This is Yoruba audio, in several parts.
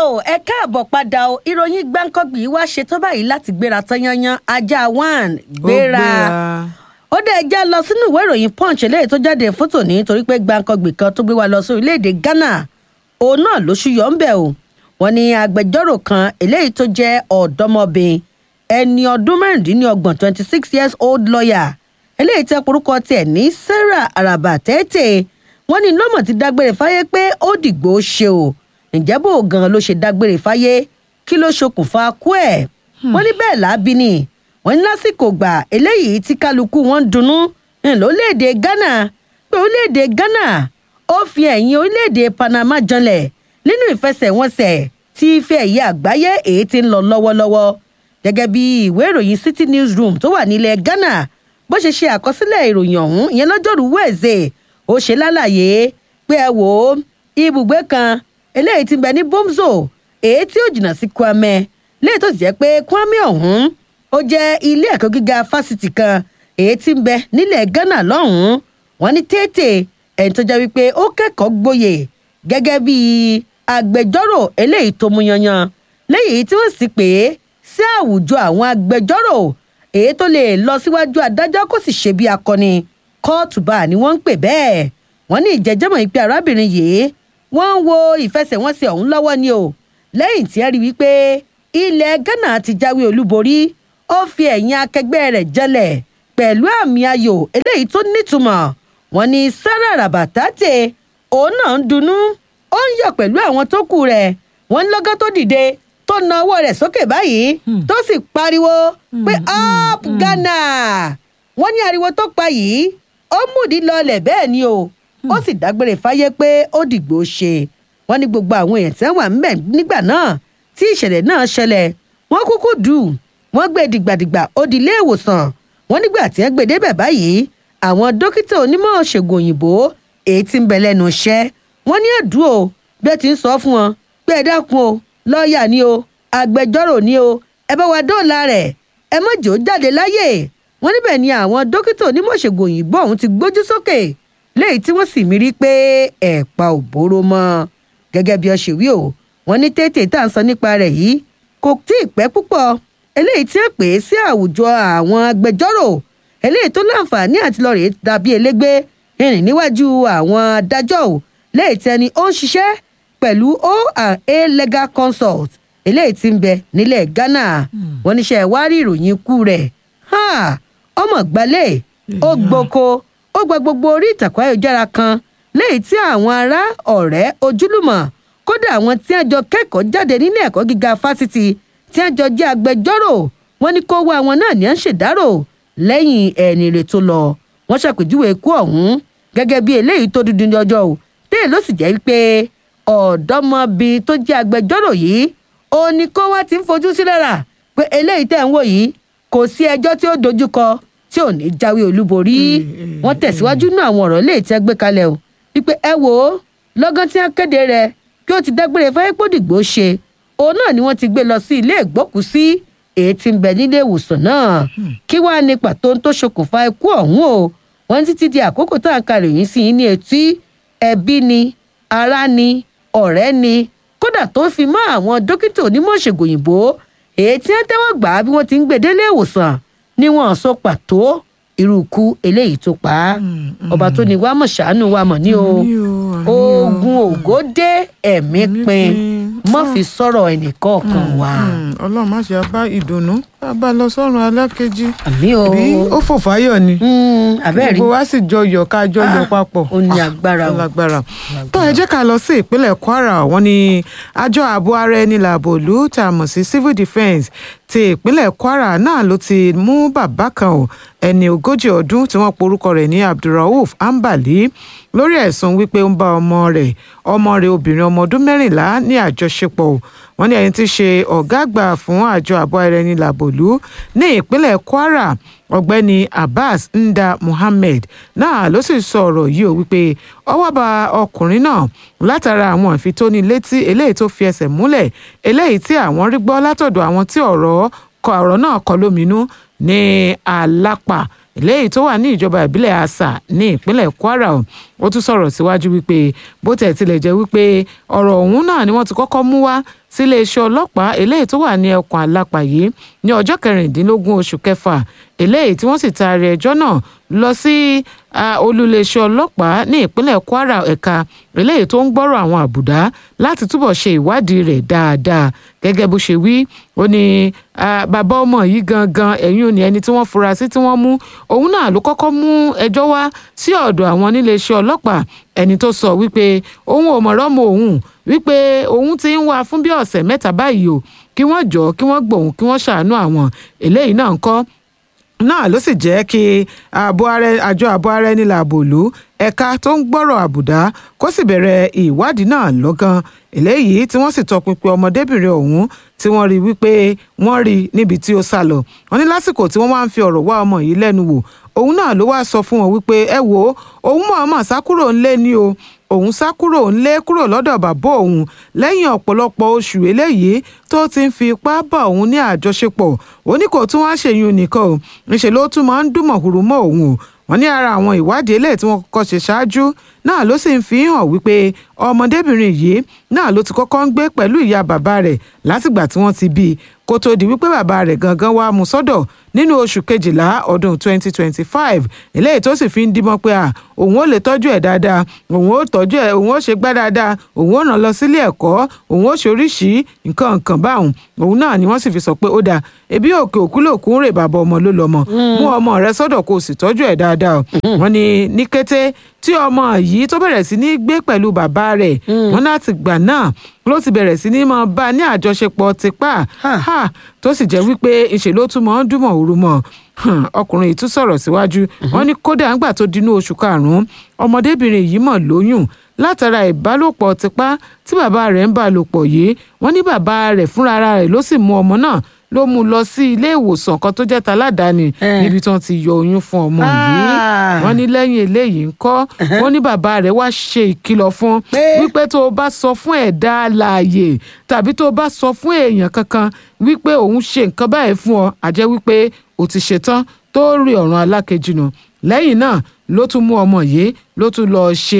o ẹ káàbọ̀ padà o ìròyìn gbáǹkọ́gbì wá ṣe tó báyìí láti gbéra tán yanyan ajá one gbéra ó dé ẹjá lọ sínú ìwé ìròyìn punch eléyìí tó jáde fótó ní torí pé gbáǹkọ́gbì kan tó gbé wa lọ sí orílẹ̀-èdè ghana òun náà ló ṣúyọ ń bẹ̀ o wọn ní agbẹjọ́rò kan eléyìí tó jẹ́ ọ̀dọ́mọbìnrin ẹni ọdún mẹ́rìndínlọ́gbọ̀n twenty six years old lawyer eléyìí tẹ́ porúkọ tiẹ̀ ní sarah araba tẹ́tẹ́ wọ́n ní lọ́mọ̀ ti dágbére fáyé pé ó dìgbò ṣe o ǹjẹ́ bó gan ló ṣe dágbére fáyé kí ló ṣokùnfà kú ẹ̀ wọ́n ní bẹ́ẹ̀ lábí ni wọ́n ní lásìkò gbà eléyìí tí kálukú wọn ń dunnú lórílẹ̀‐èdè ghana pé orílẹ̀‐èdè ghana ó fi ẹ̀yìn orílẹ̀‐èdè panama janlẹ̀ nínú ìfẹsẹ̀wọnsẹ̀ tí ife ẹ̀yẹ àgbáyé èyí ti ń lọ lọ́wọ́lọ́wọ́ gẹ́gẹ́ bí ìwé ìròyìn city newsroom tó wà nílẹ̀ ghana bó ṣe ṣe àkọsílẹ̀ ìròyìn ọ̀hún ìyẹn lọ́jọ́rú wẹ̀ẹ́sẹ̀ ó ṣe lálàyé pé ẹ wò ó ibùgbé kan eléyìí ti bẹ ní bomzo èyí tí ó jìnnà sí kwame léyìí tó sì jẹ́ pé kwame ọ̀hún ó jẹ́ ilé ẹ̀kọ́ gíga fásitì kan èyí tí ń bẹ nílẹ̀ ghana lọ́hùn-ún wọn ní tètè ẹni tó jẹ́ wípé ó kẹ́kọ̀ọ́ gboyè gẹ́gẹ́ bí agbẹjọ́rò eléyìí tó mú yanyan léyìí tí wọ́n sì pè é sí àwùjọ àwọn agbẹjọ́rò èyí tó lè lọ síwájú adájọ́ kó sì ṣe bí akọni kóòtù bá ni wọ́n ń pè bẹ́ẹ̀ wọ́n ní ìjẹ́jẹ́mọ̀ ìpè arábìnrin yìí wọ́n ń wo ìfẹsẹ̀wọnsẹ̀ ọ̀hún lọ́wọ́ ni o lẹ́yìn tí ẹ rí wípé ilẹ̀ ghana ti jáwé olúborí ó fi ẹ̀yìn akẹgbẹ́ rẹ̀ jẹlẹ̀ pẹ̀lú àmì ayò eléyìí tó nítumọ̀ wọ́n ní sarah rabatate òun náà ń dunnú ó ń yọ̀ pẹ̀lú àwọn tó kù rẹ̀ wọ́n ń lọ́gán tó dìde tó na ọwọ́ rẹ̀ sókè báyìí tó sì pariwo pé up ghana wọ́n ní ariwo tó pa yìí ó múdi lọlẹ̀ bẹ́ẹ̀ ni o ó sì dágbére fáyé pé ó dìgbò ṣe wọ́n ní gbogbo àwọn èèyàn tí wọ́n wà ńbẹ̀ nígbà náà tí ìṣẹ̀lẹ̀ náà ṣẹlẹ̀ wọ́n kúkú dù wọ́n gbé dìgbàdìgbà ó di ilé ìwòsàn wọ́n nígbà tí wọ́n gbé débẹ̀ báyìí àwọn dókítà onímọ̀ ṣègùn òyìnbó èyí tí ń bẹ lẹ́nu iṣẹ́ wọ́n ní ẹ̀dùn o bí ẹ ti ń sọ fún wọn pé ẹ dákun o lọ́ọ̀yà ni o agbẹjọ́rò ni o ẹ bá wa dóòlà rẹ̀ ẹ má jò ó jáde láyè wọ́n níbẹ̀ ni àwọn dókítà onímọ̀ ṣègùn òyìnbó ọ̀hún ti gbójú sókè léyìí tí wọ́n sì mí rí pé ẹ̀pa ò bóró mọ́ gẹ́gẹ́ bí ọ ṣe wí o wọ́n ní tètè tá à ń sọ nípa rẹ̀ yìí kò tí ì pẹ́ púpọ̀ eléyìí tí ó pè é sí àwùjọ àwọn agbẹjọ́rò eléyìí tó láǹfààní àti lọ́ọ́ rèé dàbí elégbé ìrìn níwájú àwọn adájọ́ ò léyìí tí ẹni ó ń ṣiṣẹ́ pẹ̀lú O&A legal consult eléyìí tí ń bẹ nílẹ̀ ghana wọ́n níṣẹ́ wá rí ìròyìn ikú rẹ̀ ọmọ gbalẹ̀ ó gboko ó gba gbogbo orí ìtàkùn ayélujára kan léyìí tí àwọn ará ọ̀rẹ́ ojúlùmọ̀ kódà àwọn tí wọ́n jọ kẹ́kọ̀ọ́ jáde nílé ẹ̀kọ́ gíga fásitì tí wọ́n jọ jẹ́ agbẹjọ́rò wọ́n ní kó wá àwọn náà ní à ń ṣèdárò lẹ́yìn ẹni rẹ̀ tó lọ wọ́n ṣàpèjúwe ikú ọ̀hún gẹ́gẹ́ bí eléyìí tó dúdú ní ọjọ́ o téè ló sì jẹ́ wípé ọ̀dọ́mọbìnrin tó jẹ́ agbẹjọ́rò yìí ó ní kó wá ti ń fojú sí lára pé eléyìí tẹ̀ ń wò yìí kò sí ẹjọ́ tí ó dojúkọ tí ò ní jáwé olúborí wọ́n tẹ̀síwájú nínú àwọn ọ̀rọ̀ léè tí ẹ gbé kalẹ̀ o wípé ẹ wò ó lọ́gán tí wọ́n kéde rẹ̀ kí ó ti dágbére fáyépòdìgbò ṣe òun náà ni wọ́n ti gbé lọ sí ilé ìgbókùsí èyí tí ń bẹ nílé ìwòsàn náà kí wàá ní pàtó tó ṣokùnfà ikú ọ̀hún o wọ́n títí di àkókò tá à ń ka ròyìn sí ní etí ẹbí ni ará ni ọ̀rẹ́ ni kódà tó fi mọ́ àwọn dókítà onímọ̀ ṣègùn òyìnbó èyí tí wọ́n tẹ́wọ́ gbà á bí wọ́n ti ń gbé délé ìwòsàn ni wọ́n sọ pàtó irú ikú eléyìí tó pa á ọba tó ní wàá mọ̀ ṣàánú wa mọ̀ ní o oògùn ògó dé ẹ̀mí pin mọ́ fi sọ̀rọ̀ ẹnìkọ̀ọ̀kan wa. ọlọ́run má ṣe bá ìdùnnú bá bá lọ sọ́run alákejì àmì o bí ó fò fáyọ̀ ni abẹ́rẹ́ gbogbo wa sì jọ yọ̀ ká jọ yọ̀ papọ̀ ó ní agbára o lágbára tó ẹ jẹ́ ká lọ sí ìpínlẹ̀ kwara wọ́n ní àjọ ààbò ara ẹni làbò lù tá a mọ̀ sí civil defence ti ìpínlẹ̀ kwara náà ló ti mú bàbá kan o ẹni ogójì ọdún tí wọ́n porúkọ rẹ̀ ní abdulrauf ambali lórí ẹ̀sùn wípé ó ń bá ọmọ rẹ̀ ọmọ rẹ̀ obìnrin ọmọ ọdún mẹ́rìnlá ní àjọṣepọ̀ wọ́n ní ẹni tí í ṣe ọ̀gá àgbà fún àjọ ààbò ara ẹni làbòlú ní ìpínlẹ̀ kwara ọ̀gbẹ́ni abbas nda muhammed náà ló sì sọ ọ̀rọ̀ yìí ó wípé ọwọ́ bá ọkùnrin náà látara àwọn ìfitónilétí eléyìí tó fi ẹsẹ̀ múlẹ̀ eléyìí tí àwọn rí gbọ́ látọ̀dọ̀ àwọn tí ọ̀rọ̀ kọ ọ̀rọ̀ náà kọ lóminú ní alápà eléyìí tó wà ní ìjọba ìbílẹ̀ asa ní ìpínlẹ̀ kwara o ó tún sọ̀rọ̀ síwájú wípé bó tẹ̀ tilẹ̀ jẹ́ wípé ọ̀rọ̀ ọ̀hún náà ni wọ́n ti kọ́kọ́ mú wá sílé iṣẹ́ ọlọ́pàá eléyìí tó wà ní ẹkùn alápà yìí ní ọjọ́ kẹrìndínlógún oṣù kẹfà eléyìí tí wọ́n sì taari ẹjọ́ náà lọ sí olúléeṣẹ́ ọlọ́pàá ní ìpínlẹ̀ kwara ẹ̀ka eléyìí tó ń gbọ́rọ̀ àwọn àbùdá láti túbọ̀ ṣe ìwádìí rẹ̀ dáadáa gẹ́gẹ́ bó ṣe wí ó ní bàbá ọmọ yìí gangan ẹ̀yìn òní ẹni tí wọ́n fura sí tí wọ́n mú òun náà ló kọ́kọ́ mú ẹjọ́ wá sí ọ̀dọ̀ àwọn níléeṣẹ́ ọlọ́pàá ẹni tó sọ wípé òun ò mọ̀rọ̀ mọ òun wípé òun ti ń wá fún bí ọ̀sẹ̀ mẹ́ta báyìí o kí wọ́n jọ kí wọ́n gbòun kí wọ́n ṣàánú àwọn eléyìí náà ń kọ́ náà ló sì jẹ́ kí àjọ ààbò ara ẹni làbò lù ẹ̀ka tó ń gbọ́rọ̀ àbùdá kó sì bẹ̀rẹ̀ ìwádìí náà lọ́gán eléyìí tí wọ́n sì tọpinpin ọmọdébìnrin ọ̀hún tí wọ́n rí wípé wọ́n rí níbi tí ó sá lọ wọ́n ní lásìkò tí wọ́n wá ń fi ọ̀rọ̀ wá ọmọ yìí lẹ́nu wò òun náà ló wá sọ fún wọn wípé ẹ wò ó òun mọ̀ọ́mọ̀ sá kúrò ńlé ni o òun sá kúrò ńlé kúrò lọ́dọ̀ bàbá òun lẹ́yìn ọ̀pọ̀lọpọ̀ oṣù eléyìí tó ti ń fi ipá bá òun ní àjọṣepọ̀ ó ní kò tún wá ṣèyún nìkan o ńṣe ló tún máa ń dùn mọ̀húrú mọ́ òun o wọ́n ní ara àwọn ìwádìí eléyìí tí wọ́n kọ́kọ́ ṣe ṣáájú náà ló sì ń fi hàn wípé ọmọdébìnrin yìí náà ló ti kọ́kọ́ ń gbé pẹ̀lú ìyá bàbá rẹ̀ látìgbà tí wọ́n ti bí i kó tó di wípé bàbá rẹ̀ gangan wá mú sọ́dọ̀ nínú oṣù kejìlá ọdún 2025 eléyìí tó sì fi ń dímọ́ pé à òun ó lè tọ́jú ẹ̀ dáadáa òun ó tọ́jú ẹ̀ òun ó ṣe gbá dáadáa òun ó ràn lọ sílé ẹ̀kọ́ òun ó ṣoríṣi nǹkan nǹkan báwọn òun náà ni wọ́n sì fi sọ pé ó dáa ebi òkè òkú lòkú ń rè bàbá ọmọ ló lọ́mọ mú ọmọ rẹ sọ́dọ̀ kó o sì tọ́jú ẹ̀ dáadáa wọ́n ní ní kété tí ọmọ yìí tó bẹ̀rẹ̀ sí ní gbé pẹ̀lú bàbá rẹ̀ wọ́n láti gbà náà ló ti bẹ̀rẹ̀ sí ní máa bá a ní àjọṣepọ̀ tipá tó sì jẹ́ wípé ìṣe ló tún máa ń dùnmọ̀ òru mọ́ ọkùnrin yìí tún sọ̀rọ̀ síwájú wọ́n ní kódà ńgbà tó dinú oṣù karùn-ún ọmọdébìnrin yìí mọ̀ lóyún látara ìbálòpọ̀ tipá tí bàbá rẹ̀ ń bá lò pọ̀ yìí wọ́n ní bàbá rẹ̀ fúnra rẹ̀ ló sì mú ọmọ náà ló mú lọ sí ilé ìwòsàn kan tó jẹ́ taládàáni níbi tí wọ́n ti yọ oyún fún ọmọ yìí wọ́n ní lẹ́yìn eléyìí ńkọ́ wọ́n ní bàbá rẹ̀ wá ṣe ìkìlọ̀ fún wípé tó o bá sọ fún ẹ̀dá alààyè tàbí tó o bá sọ fún èèyàn kankan wípé òun ṣe nǹkan báyìí fún ọ àjẹ́ wípé o ti ṣetán tó rí ọ̀run alákejì nù lẹ́yìn náà ló tún mú ọmọ yìí ló tún lọ ṣe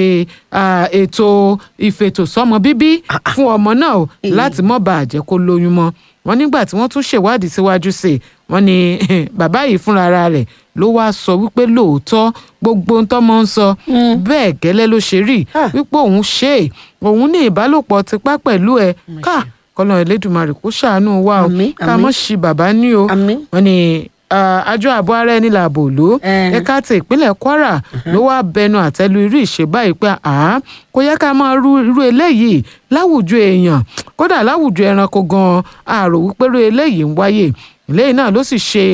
ètò ìfètòsọ́mọ bíbí fún ọmọ náà láti mọ́ bàa jẹ́ kó lóyún mọ́ wọ́n nígbà tí wọ́n tún ṣèwádìí síwájú sí i wọ́n ní bàbá yìí fúnra rẹ̀ ló wáá sọ wípé lóòótọ́ gbogbo ohun tọ́mọ ń sọ bẹ́ẹ̀ gẹ́lẹ́ ló ṣe rí wípé òun ṣe é òun ní ìbálòpọ̀ tipá pẹ̀lú ẹ̀ ká kọ́nà Elédùmarè kó ṣàánú wa o ká mọ̀ sí bàbá ní o wọ́n ní àjọ ààbò ara ẹni làbò ló ẹ̀ka ti ìpínlẹ̀ Kwara ló wáá bẹnu àtẹ́lu irú ìṣe báyìí pé àá kò yẹ ká máa rú irú eléyìí láwùjọ èèyàn kódà láwùjọ ẹranko gan-an àrò wípé irú eléyìí ń wáyé eléyìí náà ló sì ṣe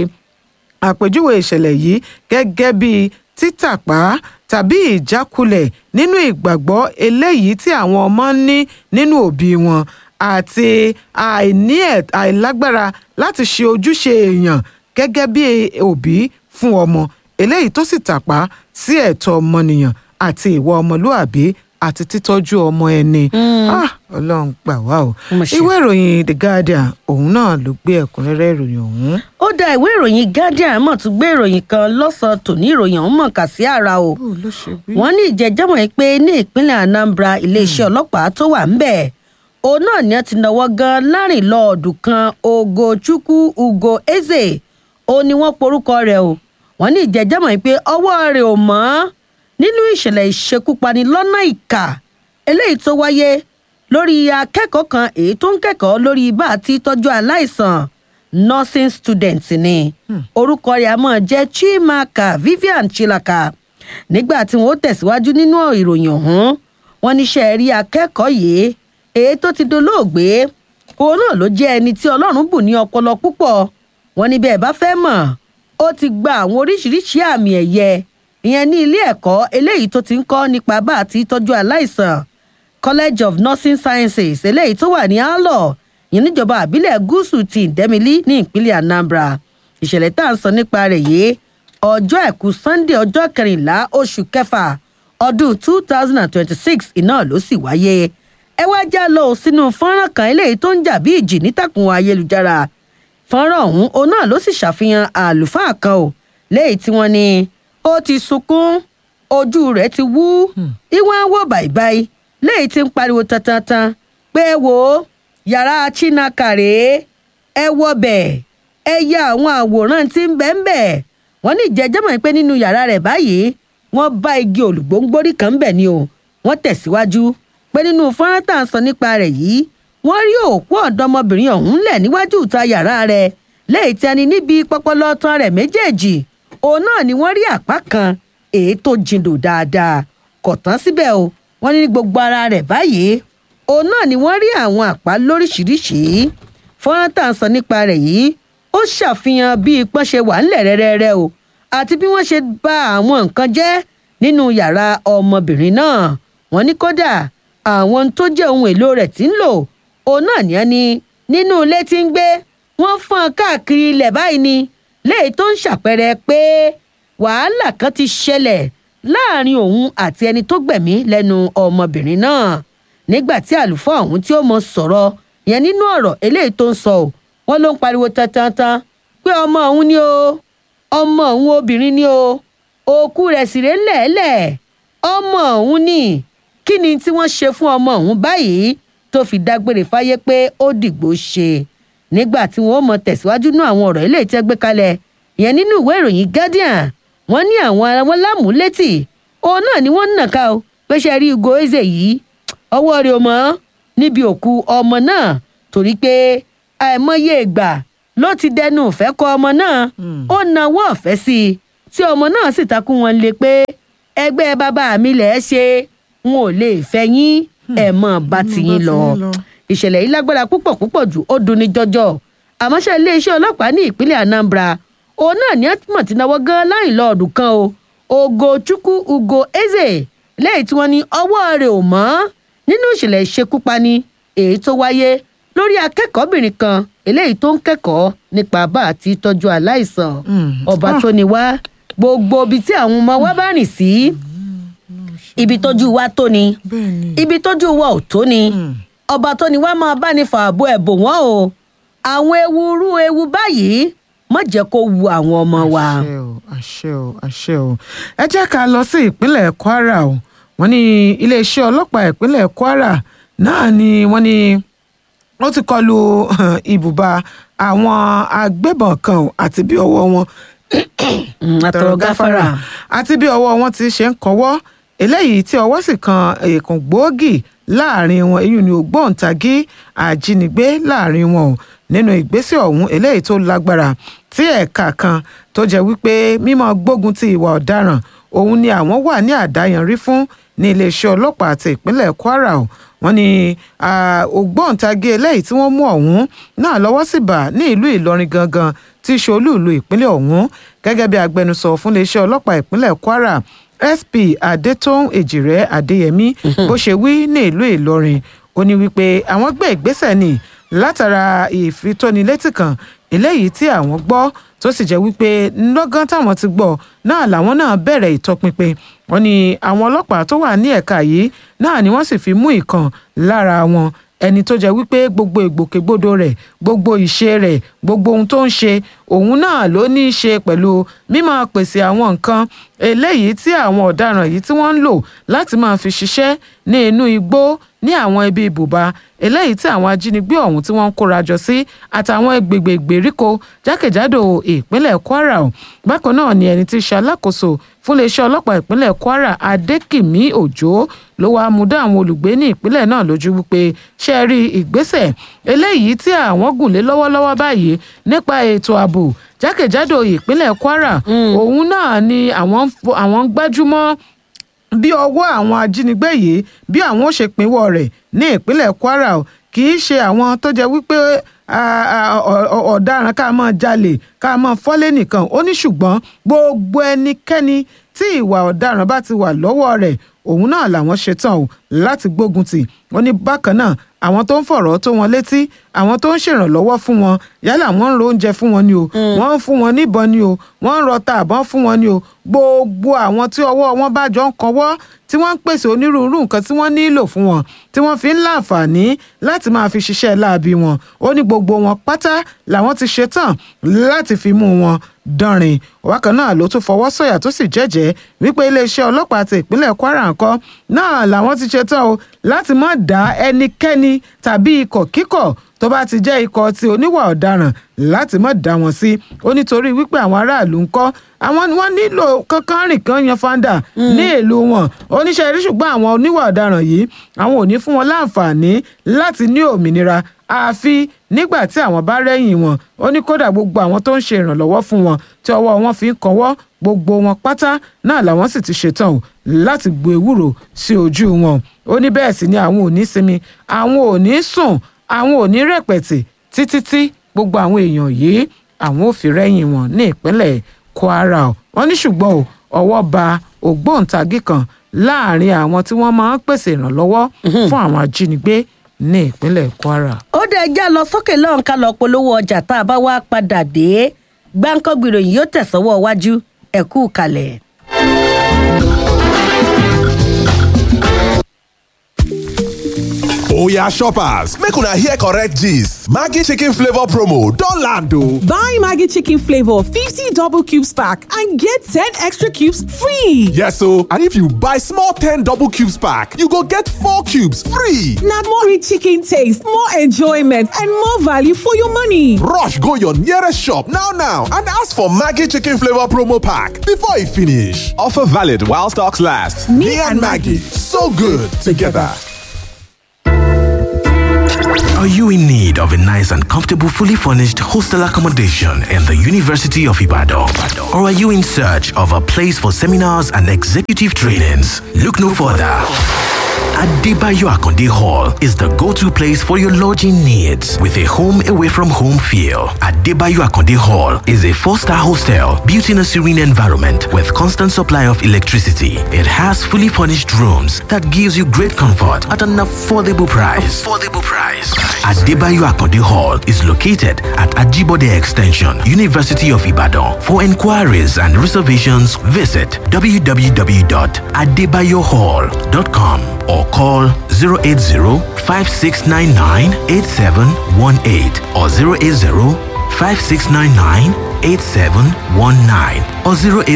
àpèjúwe ìṣẹ̀lẹ̀ yìí gẹ́gẹ́ bíi títàpá tàbí ìjákulẹ̀ nínú ìgbàgbọ́ eléyìí tí àwọn ọmọ ń ní nínú òbí wọn àti àìní àìlágbára láti ṣe ojúṣe èèyàn gẹ́gẹ́ bí òbí fún ọmọ eléyìí tó sì tàpá sí ẹ̀tọ́ ọmọnìyàn àti ìwà ọmọlúàbí àti títọ́jú ọmọ ẹni ọlọ́run gbà wá o ìwé ìròyìn the guardian òun náà ló gbé ẹ̀kúnrẹ́rẹ́ ìròyìn ọ̀hún. ó dá ìwé ìròyìn guardian mọ̀ tún gbé ìròyìn kan lọ́sàn-án tòní ìròyìn ọ̀hún mọ̀ kà sí ara o wọ́n ní ìjẹ́jẹ́mọ̀ yìí pé ní ìpínlẹ̀ anambra iléeṣẹ́ ọlọ́pàá tó wà ń bẹ̀ òun náà ni wọ́n ti náwó gan láàrin lọ́ọ̀dù kan ogochukwu ugo eze ó ní wọ́n porúkọ rẹ̀ o wọ́n ní ìjẹ́jẹ́mọ̀ yìí pé ọwọ́ rẹ̀ ò mọ́ nínú ìṣẹ̀lẹ̀ ìṣekúpani lọ́nà ìkà eléyìí tó wáyé lórí akẹ́kọ̀ọ́ kan èyí tó ń kẹ́kọ̀ọ́ lórí bá a ti tọ́jú aláìsàn nursing student ni orúkọ rẹ̀ a máa jẹ́ chimaka vivian chilaka nígbà tí wọ́n tẹ̀síwájú nínú ìròyìn ọ̀hún wọ́n níṣẹ́ rí akẹ́kọ̀ọ́ yìí èyí tó ti dolóògbé òun náà ló jẹ́ ẹni tí ọlọ́run bù ní ọpọlọ púpọ̀ wọ́n ní bẹ́ẹ̀ bá fẹ́ mọ̀ ó ti gba àwọn oríṣiríṣi àmì ẹ̀yẹ ìyẹn ní ilé ẹ̀kọ́ eléyìí tó ti ń kọ́ nípa bá àti tọ́jú aláìsàn college of nursing sciences eléyìí tó wà ní alọ ìyẹn níjọba àbílẹ̀ gúúsù ti ìdẹ́milí ní ìpínlẹ̀ anambra ìṣẹ̀lẹ̀ tá à ń sọ nípa rẹ̀ yìí ọjọ́ àìkú sunday ọjọ́ kẹrìnlá oṣù kẹfà ọdún two thousand and twenty-six iná ló sì wáyé ẹ wá já lọ sínú fọ́nrán kan eléyìí tó ń jà bí ìjì nítàkùn ayélujára fọ́nrán ọ̀hún òun náà ló sì ṣàfihàn àlùfáà kan o léyìí tí wọ́n ní ó ti sunkún ojú rẹ̀ ti wú ìwọ̀n á wò bàìbàì léyìí tí ń pariwo tantantan pé ẹ wò ó yàrá chinaka rèé ẹ wọbẹ̀ ẹ ya àwọn àwòrán tí ń bẹ́ẹ̀ bẹ́ẹ̀ wọ́n ní ìjẹ́jọ́ mọ̀ pé nínú yàrá rẹ̀ báyìí wọ́n bá igi olùgbòǹgbòrí kan bẹ̀ ni o wọ́n tẹ̀síwájú pé nínú fọ́nrán tá à ń sọ nípa rẹ̀ yìí wọ́n rí òkú ọ̀dọ́mọbìnrin ọ̀hún lẹ̀ níwájú ìta yàrá rẹ̀ lẹ́yìn tí a ní níbi pọpọlọ tán rẹ̀ méjèèjì òun náà ni wọ́n rí àpá kan èyí tó jindò dáadáa kò tán síbẹ̀ o wọ́n ní ní gbogbo ara rẹ̀ báyìí òun náà ni wọ́n rí àwọn àpá lóríṣìíríṣìí fọ́nrán tá à ń sọ nípa rẹ̀ yìí ó ṣàfihàn bí ipọ́n ṣe wà ńlẹ̀ rẹ́rẹ́rẹ́ o àti bí wọ́n ṣe bà àwọn nǹkan jẹ́ nínú yàrá ọmọbìnrin náà wọ́n ní kódà àwọn tó jẹ́ ohun èlò rẹ̀ tí ń lò òun náà ní ẹni nínú ilé tí ń gbé wọ́n fọ́n káàkiri ilẹ̀ báyìí ni léyìí tó ń ṣàpẹẹrẹ pé wàhálà kan ti ṣẹlẹ̀ láàrin òun àti ẹni tó gbẹ̀mí lẹ́nu ọmọbìnrin náà nígbà tí àlùfáà ọ̀hún tí ó mọ sọ̀rọ̀ yẹn nínú ọ̀rọ̀ eléyìí tó ń sọ ò wọ́n ló ń pariwo tantantan pé ọmọ òun ni o ọmọ òun obìnrin ni o òkú rẹ̀ sì ré lẹ́ẹ̀lẹ̀ ọmọ òun ni kí ni tí wọ́n ṣe fún ọmọ òun báyìí tó fi dágbére fáyé pé ó dìgbò ṣe nígbà tí wọ́n mọ tẹ̀síwájú nú àwọn ọ̀rọ̀ eléyìí tẹ́ gbé kalẹ̀ yẹn nínú ìwé ìròyìn guardian wọ́n ní àwọn ará wọn lámúlétì òun náà ni wọ́n ń nàka o pé ṣe rí ugo eze yìí ọwọ́ rẹ̀ ò mọ́ níbi òkú ọmọ náà torí pé àìmọye ìgbà ló ti dẹnu ìfẹ́ kọ ọmọ náà ó nawọ́ ọ̀fẹ́ sí i tí ọmọ náà sì takú wọn lé pé ẹgbẹ́ bàbá mi lẹ̀ ẹ́ ṣe n ò lè fẹ́ yín ẹ̀ mọ̀ bá tiyín lọ ìṣẹ̀lẹ̀ yìí lágbára púpọ̀ púpọ̀ jù ó dunni jọjọ àmọ́ṣẹ́ iléeṣẹ́ ọlọ́pàá ní ìpínlẹ̀ anambra òun náà ní ẹtùmọ̀ tí náwó gan láì lọ ọdún kan o ogo chukwu ugo eze lẹ́yìn tí wọ́n ní ọwọ́ rẹ̀ ò mọ́ nínú ìṣẹ̀lẹ̀ ìṣekúpani èyí tó wáyé lórí akẹ́kọ̀ọ́bìnrin kan eléyìí tó ń kẹ́kọ̀ọ́ nípa bá àti tọ́jú aláìsàn ọba tó ní wá gbogbo ibi tí àwọn ọmọ wa bá rìn sí ibi tójú wa tó ni ibi tójú wa ò tó ni ọba tó ní wá máa bá ní fààbò ẹ̀bùn wọn o àwọn ewu rú ewu báyìí má jẹ́ kó wu àwọn ọmọ wa. àṣẹ o àṣẹ o àṣẹ o ẹ jẹ́ ká lọ sí ìpínlẹ̀ kwara o wọ́n ní iléeṣẹ́ ọlọ́pàá ìpínlẹ̀ kwara náà ni wọ́n ní ó ti kọlu ibùba àwọn agbébọn kan o àti bí ọwọ́ wọn àtọ̀rọ̀ gáfárà. àti bí ọwọ́ wọn ti ṣe ń kọ́wọ́ eléyìí tí ọwọ́ sì kan èèkàn gbòógì láàrin wọn èyí ni ògbóǹtagí àjínigbé láàrin wọn o nínú ìgbésẹ̀ ọ̀hún eléyìí tó lágbára tí ẹ̀ka kan tó jẹ́ wípé mímọ́ gbógun ti ìwà ọ̀daràn òun ni àwọn wà ní àdáyanrí fún ní iléeṣẹ́ ọlọ́pàá àti ìpínlẹ̀ kwara o wọ́n ní ògbóǹtagí eléyìí tí wọ́n mú ọ̀hún náà lọ́wọ́ sì bà ní ìlú ìlọrin gangan tí í ṣe olúùlú ìpínlẹ̀ ọ̀hún gẹ́gẹ́ bí agbẹnusọ fún iléeṣẹ́ ọlọ́pàá ìpínlẹ̀ kwara sp adétòun èjìrẹ́ adéyẹmí bó ṣe wí ní ìlú ìlọrin ó ní wípé àwọn gbé ìgbésẹ̀ ní látara ìfitónilétí kan eléyìí tí àwọn gbọ́ tó sì jẹ́ wípé lọ́gán táwọn ti gbọ́ náà làwọn náà bẹ̀rẹ̀ ìtọpinpin wọ́n ní àwọn ọlọ́pàá tó wà ní ẹ̀ka yìí náà ni wọ́n sì fi mú ìkan lára wọn ẹni tó jẹ́ wípé gbogbo ìgbòkègbodò rẹ̀ gbogbo ìṣe rẹ̀ gbogbo ohun tó ń ṣe òun náà ló ní í ṣe pẹ̀lú mímọ́ pèsè àwọn nǹkan eléyìí tí àwọn ọ̀daràn yìí tí wọ́n ń lò láti máa fi ṣiṣẹ́ ní inú igbó ní àwọn ibi ibùba eléyìí tí àwọn ajínigbé ọ̀hún tí wọ́n ń kóra jọ sí àtàwọn gbègbè ìgbèríko jákèjádò ìpínlẹ̀ kwara o bákan náà ni ẹni tí í ṣe alákòóso fún iléeṣẹ́ ọlọ́pàá ìpínlẹ̀ kwara adékìmí òjò ló wàá mú dá àwọn olùgbé ní ìpínlẹ̀ náà lójú wípé ṣe rí ìgbésẹ̀ eléyìí tí àwọn gùn lé lọ́wọ́lọ́wọ́ báyìí nípa ètò ààbò jákèjádò ìpínlẹ̀ kwara òun náà ni àwọn ń gbájúmọ́ bí ọwọ́ àwọn ajínigbé yìí bí àwọn ó ṣe pínwọ́ rẹ̀ ní ìpínlẹ̀ kwara o kì í ṣe àwọn tó jẹ́ wípé ọ̀daràn ká máa jalè ká máa fọ́lé nìkan ó ní ṣùgbọ́n gbogbo ẹnikẹ́ni tí ìwà ọ̀daràn bá ti wà lọ́wọ́ rẹ̀ òun náà làwọn ṣetán o láti gbógun tì wọ́n ní bákan náà àwọn tó ń fọ̀rọ̀ tó wọn létí àwọn tó ń ṣèrànlọ́wọ́ fún wọn yálà wọ́n ń ro oúnjẹ fún wọn ni o wọ́n ń fún wọn níbọn ni o wọ́n ń rọta àbọ̀n fún wọn ni o gbogbo àwọn tí ọwọ́ wọn bá jọ ń kọwọ́ tí wọ́n ń pèsè onírúurú nǹkan tí wọ́n nílò fún wọn tí wọ́n fi ń láǹfààní láti máa fi ṣiṣẹ́ láabi wọn ó ní gbogbo wọn pátá làwọn ti ṣetán láti fi mú wọn dánrin wákan náà ló tún fọwọ́ sọ̀yà tó sì jẹ́jẹ́ wípé iléeṣẹ́ ọlọ́pàá ti ìpínlẹ̀ kwara ńkọ́ náà làwọn ti ṣetán o láti má dá ẹnikẹ́ni tàbí ikọ̀ kíkọ̀ tó bá ti jẹ́ ikọ̀ ti oníwà ọ̀daràn láti má dá wọn sí ó nítorí wípé àwọn aráàlú ńkọ́ àwọn wọn nílò kankan rìn kan yan fanda ní ìlú wọn oníṣẹ́ rí ṣùgbọ́n àwọn oníwà ọ̀daràn yìí àwọn ò ní fún wọn láǹfààní láti ní òmìnira àfi nígbà tí àwọn bá rẹ́yìn wọn ó ní kódà gbogbo àwọn tó ń ṣe ìrànlọ́wọ́ fún wọn tí ọwọ́ wọn fi ń kọwọ́ gbogbo wọn pátá náà làwọn sì ti ṣetán o láti gbo ewúro sí ojú wọn ó ní bẹ́ẹ̀ sì ni àwọn ò ní sinmi àwọn ò ní sùn àwọn ò ní rẹ̀pẹ̀tì títí tí gbogbo àwọn èèyàn yìí àwọn ò fi rẹ́yìn wọn ní ìpínlẹ̀ kwara o wọ́n ní ṣùgbọ́n o ọwọ́ ba ògbóǹtagì kan láàrin àwọn tí wọ́n máa ń pèsè ìrànlọ́wọ́ fún àwọn ajínigbé ní ìpínlẹ̀ kwara. ó dẹ̀ já lọ sókè lọ́hùn ká lọ polówó ọjà tá a bá wá padà dé gbáǹkọ́gbì ìròyìn yóò tẹ̀sọ́wọ́ wájú ẹ̀kú kalẹ̀. oya shoppers make una hear correct gist maggi chicken flavour promo don land o. Buy Maggie Chicken Flavor 50 double cubes pack and get 10 extra cubes free. yes o and if you buy small ten double cubes pack you go get four cubes free. Now more rich chicken taste, more enjoyment, and more value for your money. rush go your nearest shop now now and ask for maggi chicken flavour promo pack before e finish. offer valid while stocks last. me, and maggi so good together. Are you in need of a nice and comfortable, fully furnished hostel accommodation in the University of Ibadan? Or are you in search of a place for seminars and executive trainings? Look no further. Adebayo Akonde Hall is the go-to place for your lodging needs with a home away from home feel. Adebayo Akonde Hall is a four-star hostel built in a serene environment with constant supply of electricity. It has fully furnished rooms that gives you great comfort at an affordable price. Affordable price. Adebayo Akonde Hall is located at Ajibode Extension, University of Ibadan. For inquiries and reservations, visit www.adebayohall.com or call 080-5699-8718 or 080-5699-8719 or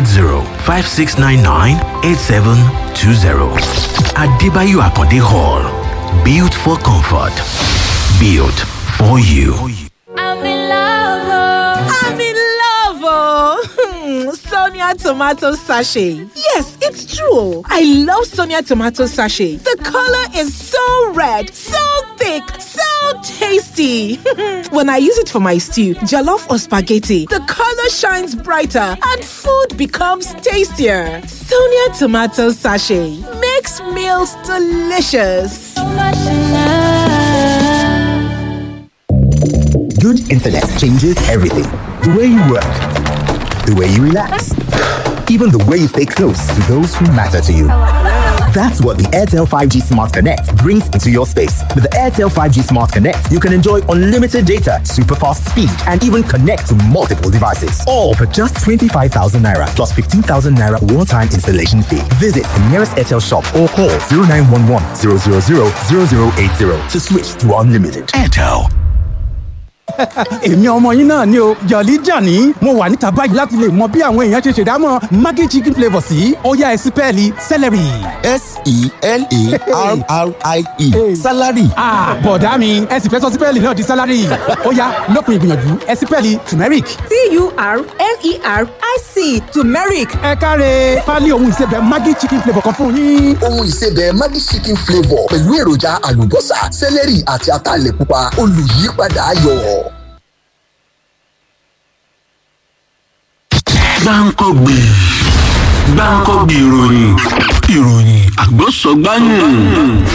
080-5699-8720. Adebayo Akonde Hall. Built for comfort. Built for you. I'm in love. I'm in love, oh. Sonia tomato sachet. Yes, it's true. I love Sonia tomato sachet. The color is so red, so thick, so tasty. when I use it for my stew, jollof or spaghetti, the color shines brighter and food becomes tastier. Sonia tomato sachet makes meals delicious. So much in love. Good internet changes everything. The way you work, the way you relax, even the way you stay close to those who matter to you. That's what the Airtel 5G Smart Connect brings into your space. With the Airtel 5G Smart Connect, you can enjoy unlimited data, super fast speed, and even connect to multiple devices. All for just 25,000 naira plus 15,000 naira one time installation fee. Visit the nearest Airtel shop or call 0911 000 0080 to switch to unlimited. Airtel. èmi ọmọ yín náà ni o jọ̀lí jàní mo wà níta báyìí láti lè mọ bí àwọn èèyàn ṣe ṣèdámọ̀ maggi chicken flavour sí ọ̀yá ẹ̀sìn pẹ́ẹ́lí celery. S-E-L-A-R-R-I-E. Salary. Ah, bọ̀dá mi ẹ sì fẹ́ sọ sípẹ́ẹ̀lì náà di sálárì ó yá lópin ìgbìyànjú ẹ̀sìn pẹ́ẹ́lì turmeric. T-U-R-M-E-R-I-C, turmeric. ẹ káre pálí ohun ìsebẹ̀ maggi chicken flavour kan fún yín. ohun ìsebẹ̀ Maggi chicken flavour pẹ̀lú èròjà àlùbọ́sà sẹ́lẹ̀rì àti ataalẹ̀ pupa olùyípadà ayọ̀. gbáǹkọ́gbè gbáǹkọ́gbè ìròyìn ìròyìn àgbọ̀sọ̀gbáyìn